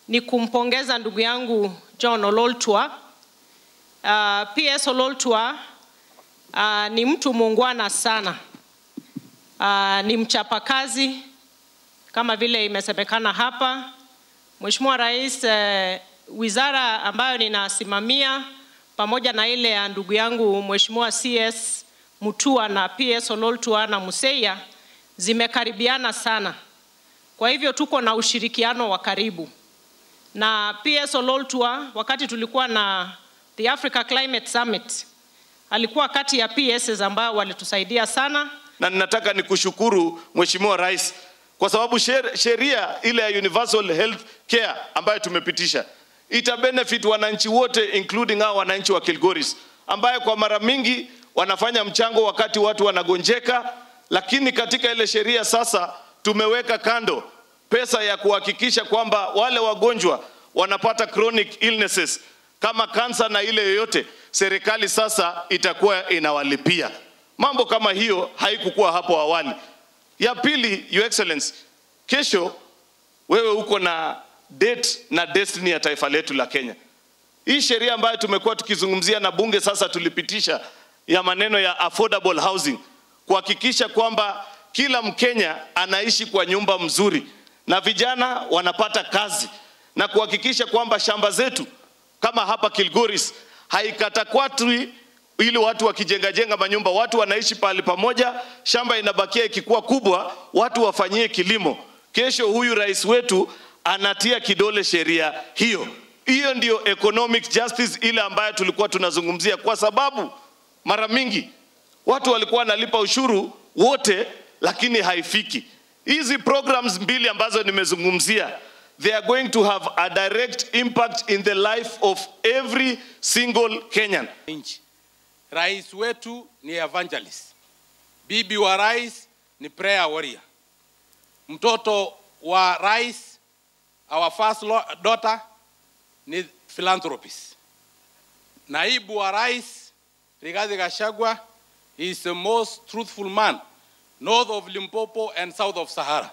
ni kumpongeza ndugu yangu John Ololtua. Uh, PS Ololtua uh, ni mtu muungwana sana. Uh, ni mchapakazi kama vile imesemekana hapa. Mheshimiwa Rais, uh, wizara ambayo ninasimamia pamoja na ile ya ndugu yangu Mheshimiwa CS Mutua na PS Ololtua na Museia zimekaribiana sana. Kwa hivyo tuko na ushirikiano wa karibu. Na PS Ololtua wakati tulikuwa na the Africa Climate Summit alikuwa kati ya PSs ambao walitusaidia sana. na ninataka nikushukuru Mheshimiwa Rais kwa sababu sher- sheria ile ya universal health care ambayo tumepitisha ita benefit wananchi wote including hao wananchi wa Kilgoris ambaye kwa mara mingi wanafanya mchango wakati watu wanagonjeka, lakini katika ile sheria sasa tumeweka kando pesa ya kuhakikisha kwamba wale wagonjwa wanapata chronic illnesses kama kansa na ile yoyote, serikali sasa itakuwa inawalipia. Mambo kama hiyo haikukuwa hapo awali. Ya pili, Your Excellency, kesho wewe uko na date na destiny ya taifa letu la Kenya. Hii sheria ambayo tumekuwa tukizungumzia na bunge sasa tulipitisha ya maneno ya affordable housing, kuhakikisha kwamba kila Mkenya anaishi kwa nyumba mzuri na vijana wanapata kazi na kuhakikisha kwamba shamba zetu kama hapa Kilgoris haikatakwatwi ili watu wakijenga jenga manyumba, watu wanaishi pahali pamoja, shamba inabakia ikikuwa kubwa, watu wafanyie kilimo. Kesho huyu rais wetu anatia kidole sheria hiyo. Hiyo ndio economic justice ile ambayo tulikuwa tunazungumzia, kwa sababu mara mingi watu walikuwa wanalipa ushuru wote, lakini haifiki. Hizi programs mbili ambazo nimezungumzia they are going to have a direct impact in the life of every single Kenyan. nchi. Rais wetu ni evangelist, bibi wa rais ni prayer warrior, mtoto wa rais our first lo- daughter ni philanthropist, naibu wa rais Rigathi Gachagua is the most truthful man north of Limpopo and south of Sahara.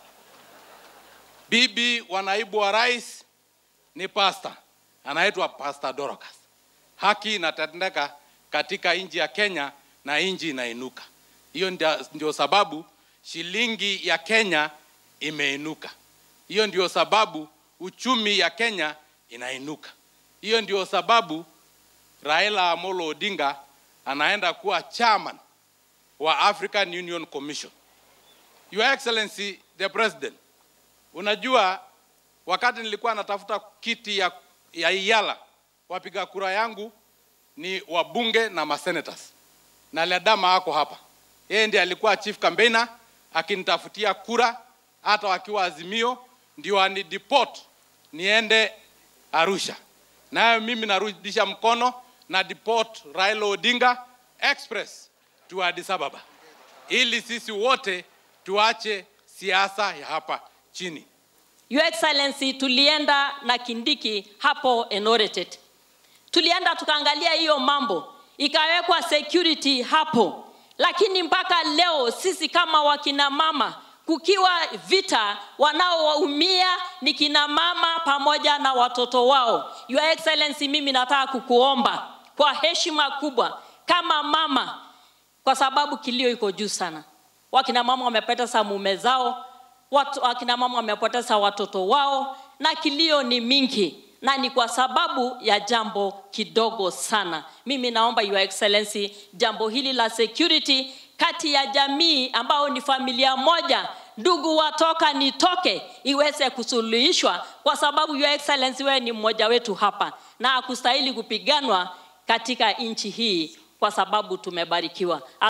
Bibi wa naibu wa rais ni pastor anaitwa Pastor Dorcas. Haki inatendeka katika nchi ya Kenya na nchi inainuka. Hiyo ndio, ndio sababu shilingi ya Kenya imeinuka. Hiyo ndio sababu uchumi ya Kenya inainuka. Hiyo ndio sababu Raila Amolo Odinga anaenda kuwa chairman wa African Union Commission. Your Excellency the President, unajua wakati nilikuwa natafuta kiti ya, ya Iyala, wapiga kura yangu ni wabunge na masenators, na Ledama ako hapa. Yeye ndiye alikuwa chief campaigner akinitafutia kura, hata wakiwa Azimio ndio ani deport niende Arusha, nayo mimi narudisha mkono na deport Raila Odinga express to Addis Ababa, ili sisi wote tuache siasa ya hapa chini. Your Excellency, tulienda na Kindiki hapo Enoretet, tulienda tukaangalia hiyo mambo, ikawekwa security hapo, lakini mpaka leo sisi kama wakina mama, kukiwa vita, wanaoumia ni kina mama pamoja na watoto wao. Your Excellency, mimi nataka kukuomba kwa heshima kubwa kama mama, kwa sababu kilio iko juu sana. Wakina mama wamepoteza mume zao, watu, wakina mama wamepoteza watoto wao, na kilio ni mingi, na ni kwa sababu ya jambo kidogo sana. Mimi naomba Your Excellency, jambo hili la security kati ya jamii ambao ni familia moja, ndugu watoka nitoke, iweze kusuluhishwa, kwa sababu Your Excellency, wewe ni mmoja wetu hapa na hakustahili kupiganwa katika nchi hii, kwa sababu tumebarikiwa.